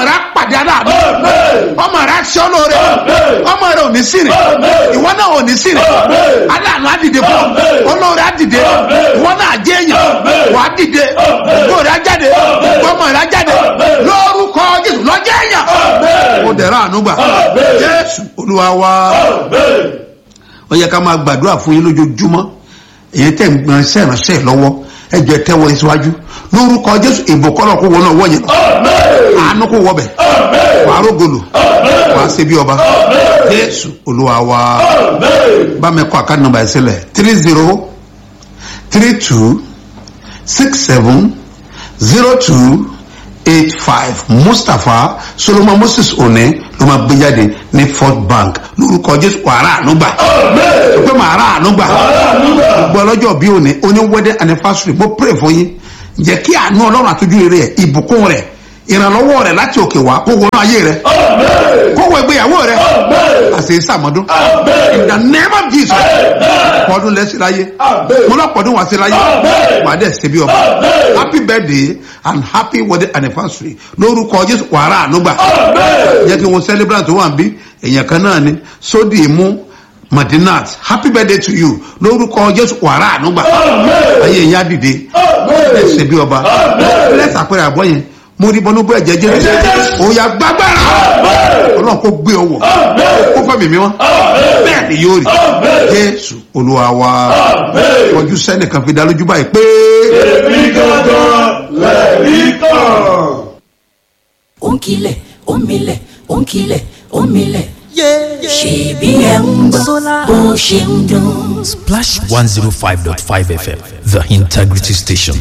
rẹ pàdé aláàánú ọmọ rẹ aṣọ lóore ọmọ rẹ ò ní sìnrìn ìwọ náà ò ní sìnrìn aláàánú á dìde fún ọ olóore á dìde ìwọ náà jẹ èèyàn wàá dìde olóore á jáde ọmọ rẹ á jáde lórúkọ jésù lọ́jọ́ èèyàn ó dẹ̀rọ àánú gbà jésù olúwa wa ó yẹ ká máa gbàdúrà fún yín lójoojúmọ́ èyí tẹ̀ ń gbọ́n sẹ́ránṣẹ́ lọ́wọ́ ẹ jẹ́ tẹ́wọ́ yín síwájú lórúkọ jésù ìbò kọ́lọ̀ kó wọnà wọ̀ yẹn àánú kó wọ bẹ̀ wàá rógolo wàá ṣe bí ọba jésù olúwa wa bá mi kọ́ àkáǹtì nọ́mbà yẹn sílẹ̀ three zero three two six seven zero two eight five mustapha solomon moses one ló máa gbé jáde ní fort bank lórúkọ jésù wàrà ànúgbà pé màrà ànúgbà gbogbo ọlọ́jọ́ bí òní oní wedding anniversary mo pray fún yín jẹ́ kí àánú ọlọ́run àtújú rere ẹ̀ ìbùkún rẹ̀ ìrànlọ́wọ́ rẹ̀ láti òkè wá kó wọnú ayé rẹ̀ kó wọ ìgbéyàwó rẹ̀ àṣẹ ìsàmọ́dún in the name of jesus pọ́dún lẹ́sìn láyé mo lọ pọ́dún wá sí láyé wà á dẹ̀ ṣe bí ọba happy birthday and happy wedding anniversary lórúkọ jésù wàrà ànúgbà jẹ́ kí wọ́n celebrate tó wà ń bí èèyàn kan náà ni sódì ìmú madinat happy birthday to you lórúkọ jésù wàrà ànúgbà ayé yẹn á dìde ẹ ṣe bí ọba lẹ́sà àpẹẹrẹ àbọ̀ yẹn mo rí bọ́nú bọ́ ẹ̀jẹ̀ jẹ́ òòyà gbàgbára ọlọ́run kò gbé ọwọ́ kó fẹ́ mímí wọn bẹ́ẹ̀ ni yóò rí jésù olúwa wa ọjọ́ sẹ́nìkan fi dá lójú báyìí pé. èmi gangan lẹ́rìí kan. ó ń kilẹ̀ ó ń milẹ̀ ó ń kilẹ̀ ó ń milẹ̀. ṣèbí ẹ̀ ń gbọ́ bó ṣe ń dún. Splash 105.5 FM, the integrity station.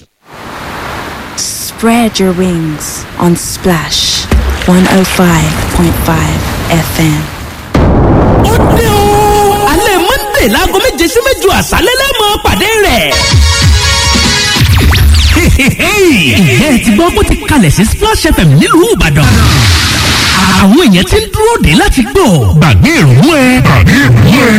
Spread your wings on Splash 105.5 FM. ó dé o. alẹ́ monday láago méje sí méjọ àṣálẹ́ lẹ́mọ̀ pàdé rẹ̀. ìyẹn ti gbọ́ bó ti kalẹ̀ sí splash fm nílùú ìbàdàn. àwọn èèyàn ti ń dúró dé láti gbọ́. gbàgbé ìrònú ẹ. gbàgbé ìrònú ẹ.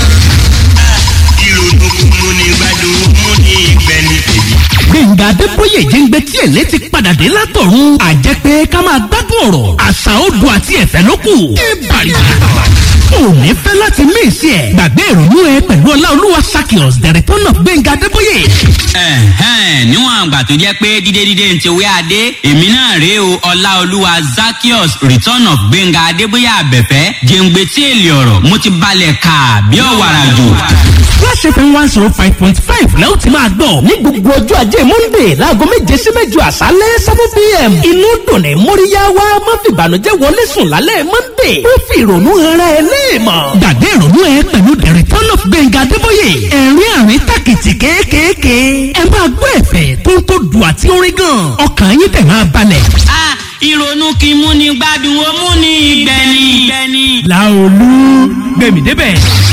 gbẹ̀ngà adébóyè jẹ́ngbẹ́ tí èlé ti padà dé látọ̀run àjẹpẹ́ ká máa gbádùn ọ̀rọ̀ àṣà odò àti ẹ̀fẹ́ ló kù. ìbàdí òní fẹ́ láti mí ìsí ẹ̀ gbàgbé ìrònú ẹ pẹ̀lú ọláolúwa sakios the return of gbẹ̀ngà adébóyè. ẹ̀hẹ́n níwọ̀n àgbà tó jẹ́ pé dídé dídé ń ti wé adé èmi náà rèé o ọláolúwa zakios return of gbẹ̀ngà adébóyè àbẹ̀fẹ́ jẹ́ngbẹ́ tí èlé ọ̀rọ̀ mo ti balẹ̀ kà bí ọ̀wàrà jù. Flash FM one zero five point five lẹ́wọ̀n ti máa gbọ́. ní gbogbo ọjọ́ ajé monde láago méje sí mẹ́jọ àṣálẹ́ seven pm. inú dùnẹ̀ móríyá wa má fi ìbànújẹ́ wọlé sùn lálẹ́ monde. ó fi ìrònú ara ẹ léèmọ̀. gbàgbé ìrònú ẹ pẹ̀lú the return of gbẹ̀ngà adébóyè. ẹ̀rín àrín tàkìtì kéékèèké. ẹ máa gbọ́ ẹ̀fẹ̀ tó ń tó dùn àti orin gan. ọkàn yín tẹ̀ máa balẹ̀. a ìrònú kì í múni gbádùn ó múni ìgbẹ́ni. làolú gbẹ̀mí débẹ̀.